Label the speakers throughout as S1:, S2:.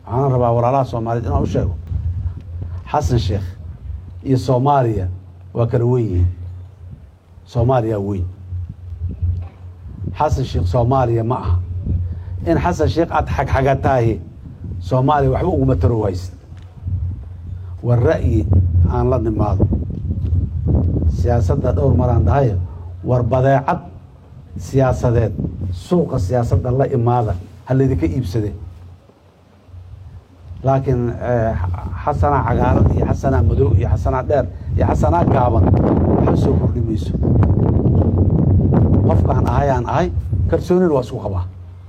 S1: waxaana rabaa walaalaha soomaaliyeed inaan u sheego xasan sheekh iyo soomaaliya waa kala wen yihiin soomaaliya weyn xasan sheekh soomaaliya ma aha in xasan sheekh aad xagxagataahi soomaaliya waxba uguma taro waysid war ra'yi aan la nimaado siyaasadda dhowr maraan dhahay war badeecad siyaasadeed suuqa siyaasadda la imaada ha laydinka iibsade laakiin xasanaa cagaaran iyo xasanaa madow iyo xasanaa dheer iyo xasanaa gaaban waxa soo kordhi mayso qofkaan ahay aan ahay kalsoonina waa isku qabaa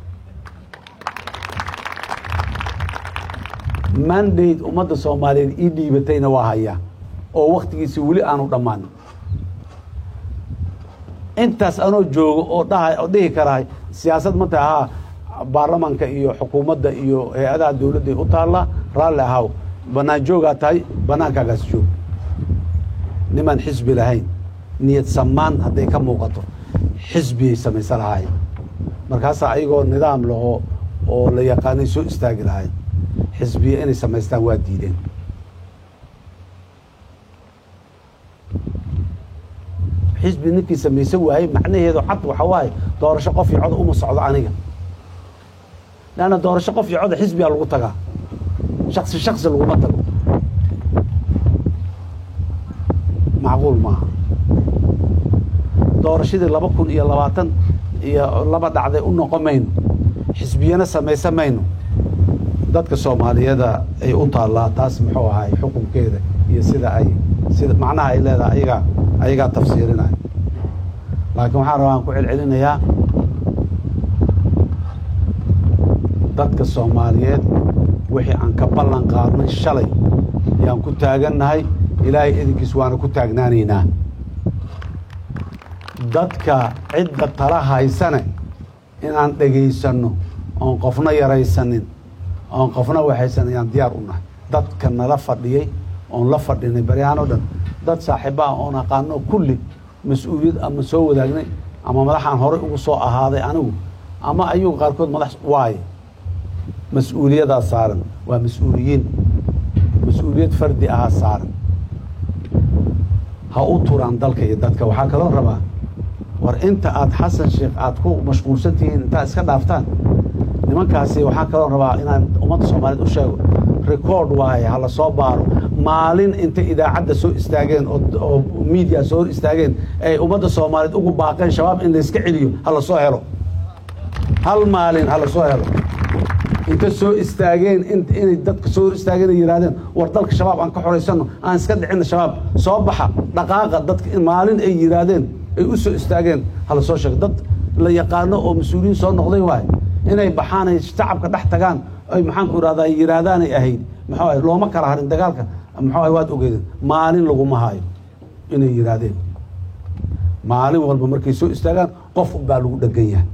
S1: mandate ummadda soomaaliyeed ii dhiibatayna waa hayaa oo waktigiisi weli aanu dhammaanin intaas anoo joogo oo dhaha oo dhihi karahay siyaasad ma tahay haa baarlamaanka iyo xukuumadda iyo hay-adaha dowladday u taallaa raalli ahaw bannaan joogaa tahay bannaankaagaas joog nimaan xisbi lahayn niyad samaan hadday ka muuqato xisbiyay samaysan lahayn markaasaa ayagoo nidaam laho oo la yaqaanay soo istaagi lahayn xisbiya inay samaystaan waa diideen xisbi ninkii samaysan waayey macnaheedu cad waxa waaye doorasho qof iyo coda uma socdo aniga leanna doorasho qof iyo coda xisbigaa lagu tagaa shaksi shaksi laguma tago macquul maaha doorashadii laba kun iyo labaatan iyo laba dhacday u noqon mayno xisbiyana samaysan mayno dadka soomaaliyada ay u taallaa taas muxuu ahay xukunkeeda iyo sida ay sida macnaha ay leedahay ayagaa ayagaa tafsiirinaya laakiin waxaan rabaa aan ku celcelinayaa dadka soomaaliyeed wixii aan ka ballan qaadnay shalay yaan ku taagannahay ilaahay idinkiis waana ku taagnaanaynaa dadka cidda tala haysane inaan dhegaysanno oon qofna yaraysanin oon qofna waxaysan ayaan diyaar u nahay dadka nala fadhiyey oon la fadhinay baryahaan oo dhan dad saaxiibaha oon aqaano kulli mas-uuliyad ama soo wadaagnay ama madaxaan horey ugu soo ahaaday anigu ama ayugu qaarkood madax waaye mas-uuliyadaa saaran waa mas-uuliyiin mas-uuliyad fardi ahaa saaran ha u turaan dalka iyo dadka waxaa kaloo rabaa war inta aad xasan sheekh aad ku mashquulsan tihiin intaad iska dhaaftaan nimankaasi waxaa kaloo rabaa inaan ummadda soomaaliyeed u sheego record waaye ha la soo baaro maalin intay idaacadda soo istaageen oo media soo hor istaageen ay ummadda soomaaliyeed ugu baaqeen shabaab in layska celiyo ha la soo helo hal maalin ha la soo helo inta soo istaageen inay dadka soo hor istaageen ay yidhahdeen war dalka shabaab aan ka xoraysanno aan iska dhicina shabaab soo baxa dhaqaaqa dadka maalin ay yidhaahdeen ay u soo istaageen ha la soo sheego dad la yaqaano oo mas-uuliyiin soo noqday waaye inay baxaan ay shacabka dhex tagaan ay maxaanku irahdaa yidhaahdaanay ahayd muxuu ahay looma kala harin dagaalka muxuu ahay waad ogeedeen maalin laguma haayo inay yidhaahdeen maalin walba markay soo istaagaan qof baa lagu dhegan yahay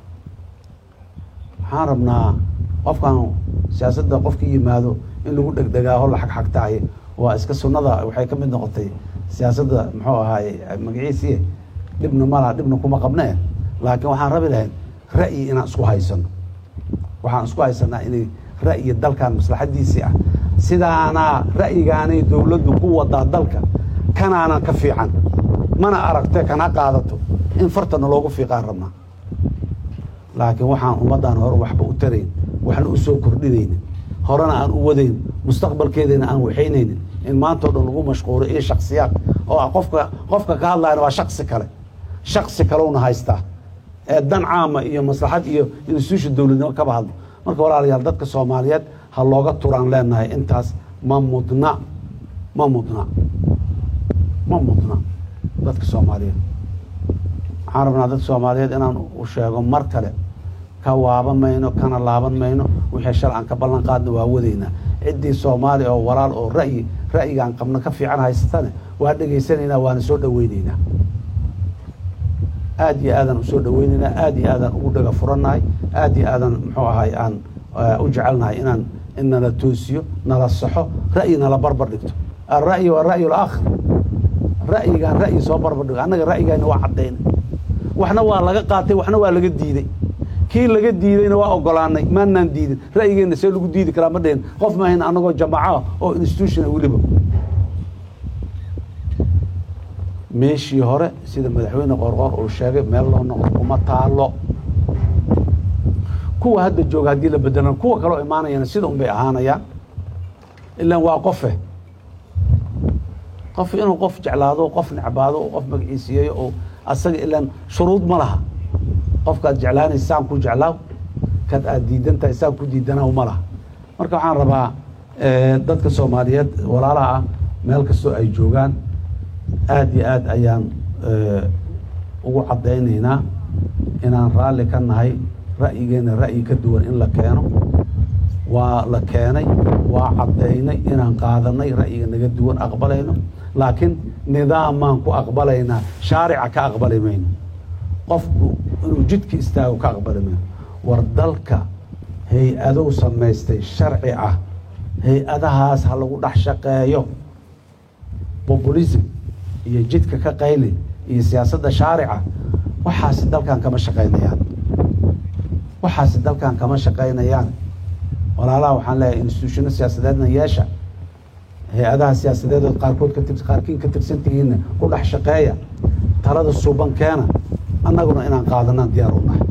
S1: waxaan rabnaa qofkan siyaasadda qofkii yimaado in lagu dhegdhegaaho la xagxagtaaye waa iska sunnada waxay ka mid noqotay siyaasadda muxuu ahaay magaciisii dhibna malaha dhibna kuma qabnee laakiin waxaan rabi lahayn ra'yi inaan isku haysano waxaan isku haysanaa inay ra'yi dalkan maslaxadiisii ah sidaanaa ra'yigaanay dowladdu ku wadaa dalka kanaanan ka fiican mana aragte kana qaadato in fartana loogu fiiqaan rabnaa laakiin waxaan ummaddan hore waxba u tarayn waxna u soo kordhinaynin horena aan u wadayn mustaqbalkeedana aan waxaynaynin in maantao dhan lagu mashquulo iyo shaksiyaad oo ah qofka qofka ka hadlayana waa shaksi kale shaksi kalewna haystaa ee dan caama iyo maslaxad iyo institution dowladnimo kaba hadlo marka walaalayaal dadka soomaaliyeed ha looga turaan leenahay intaas ma mudna ma mudna ma mudna dadka soomaaliyeed waxaan rabnaa dadka soomaaliyeed inaan u sheego mar kale ka waaban mayno kana laaban mayno wixii shal aan ka ballan qaadna waa wadaynaa ciddii soomaali oo walaal oo ra'yi ra'yigaan qabno ka fiican haysatane waa dhegaysanaynaa waana soo dhoweynaynaa aad iyo aadaan usoo dhoweynaynaa aad iyo aadaan ugu dhaga furannahay aad iyo aadaan muxuu ahay aan u jecelnahay inaan in nala toosiyo nala saxo ra'yi nala barbar dhigto alra'yi waa ra'yu laakhir ra'yigaan ra'yi soo barbar dhigo annaga ra'yigaani waa caddayna waxna waa laga qaatay waxna waa laga diiday kii laga diidayna waa ogolaanay maanaan diidin ra'yigeenna see lagu diidi karaa ma dhihin qof maahayn anagoo jamaco oo institutiona weliba meeshii hore sida madaxweyne qorqor uu sheegay meel loo noqdo kuma taalo kuwa hadda jooga haddii la bedelan kuwa kaloo imaanayana sida un bay ahaanayaan ilaan waa qofe qof inuu qof jeclaado qof necbaado qof magaciisiiyeeyo oo asaga ilaan shuruud ma laha qofkaad jeclaanaysa saan ku jeclaaw kad aad diidantahay saan ku diidanaaw ma laha marka waxaan rabaa dadka soomaaliyeed walaalaha ah meel kastoo ay joogaan aad iyo aad ayaan ugu caddaynaynaa inaan raalli ka nahay ra'yigeena ra'yi ka duwan in la keeno waa la keenay waa caddaynay inaan qaadanay ra'yiga naga duwan aqbalayno laakiin nidaamaan ku aqbalaynaa shaarica ka aqbali mayno qofku inuu jidka istaago ka aqbali mayno war dalka hay-adow samaystay sharci ah hay-adahaas ha lagu dhex shaqeeyo populism iyo jidka ka qayli iyo siyaasadda shaarica waxaasi dalkan kama shaqaynayaan waxaasi dalkan kama shaqaynayaan walaalaha waxaan leeyahay instituushino siyaasadeedna yeesha hay-adaha siyaasadeedood qaarkood ka tir qaarkiin ka tirsantihiinna ku dhex shaqeeya talada suuban keena annaguna inaan qaadanaan diyaar u nahay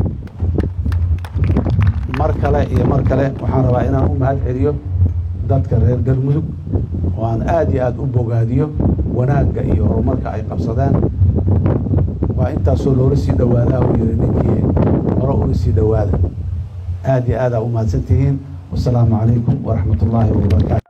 S1: mar kale iyo mar kale waxaan rabaa inaan u mahad celiyo dadka reer galmudug oo aan aada iyo aada u bogaadiyo wanaagga iyo horumarka ay qabsadeen waa intaasoo loola sii dhawaadaa u yiri ninkii hore ula sii dhawaada aada iyo aada aa u mahadsan tihiin wasalaamu calaykum waraxmat ullaahi wabarakaatu